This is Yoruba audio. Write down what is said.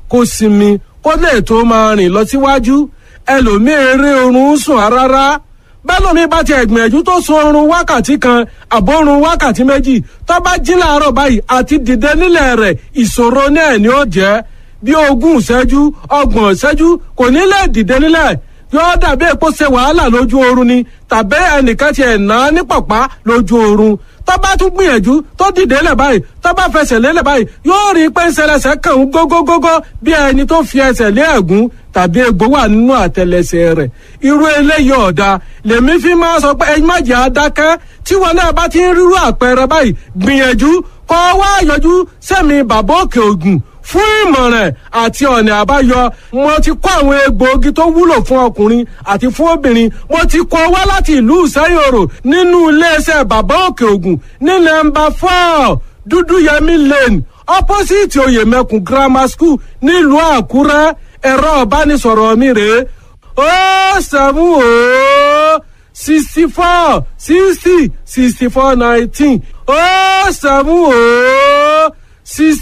kó sinmi kó lè tó máa rìn lọ síwájú ẹlòmíín rí oorun sùn rárá bẹ́lómi bá ti ẹ̀gbìyànjú tó sun oorun wákàtí kan àbórun wákàtí méjì tó bá jí láàárọ̀ báyìí àti dìde nílẹ̀ rẹ̀ ìṣòro náà ni ó jẹ́ bí ogún ìṣẹ́jú ọgbọ̀n ìṣẹ́jú kò ní lè dìde nílẹ̀ yóò dàbí èpo ṣe wàhálà lójú oorun ni tàbí ẹnìkan ti ẹ̀ ná ní pàpá lójú oorun tó bá tún gbìyànjú tó dìde lẹ̀ báyìí tó bá fẹsẹ̀ lélẹ̀ báyìí yóò rí i pé ń ṣẹlẹ̀ṣẹ̀ kàn ń gógógógó bí ẹni tó fi ẹsẹ̀ lé ẹ̀gún tàbí egbò wà nínú àtẹlẹsẹ̀ rẹ̀ irú eléyìí ọ̀dà lèmi fi máa sọ pé ẹ má jẹ́ adákẹ́ tí wọn náà bá ti ń rírú àpẹẹrẹ báyìí gbìyànjú kọ́ wá yọjú sẹ́mi bàbá òkè ògùn fún ìmọ̀ràn àti ọ̀nà àbáyọ mo ti kó àwọn egbòogi tó wúlò fún ọkùnrin àti fún obìnrin mo ti kó wá láti ìlú ìsẹ́yòrò nínú iléeṣẹ́ bàbá òkè ògùn ní nọ́mbà four dúdúyẹmí lane opposite oyèmẹkùn grammar school nílùú àkúrẹ́ ẹ̀rọ ìbánisọ̀rọ̀ mi rèé ó sẹ́mu ó sixty four sixty sixty four nineteen ó sẹ́mu ó sixty.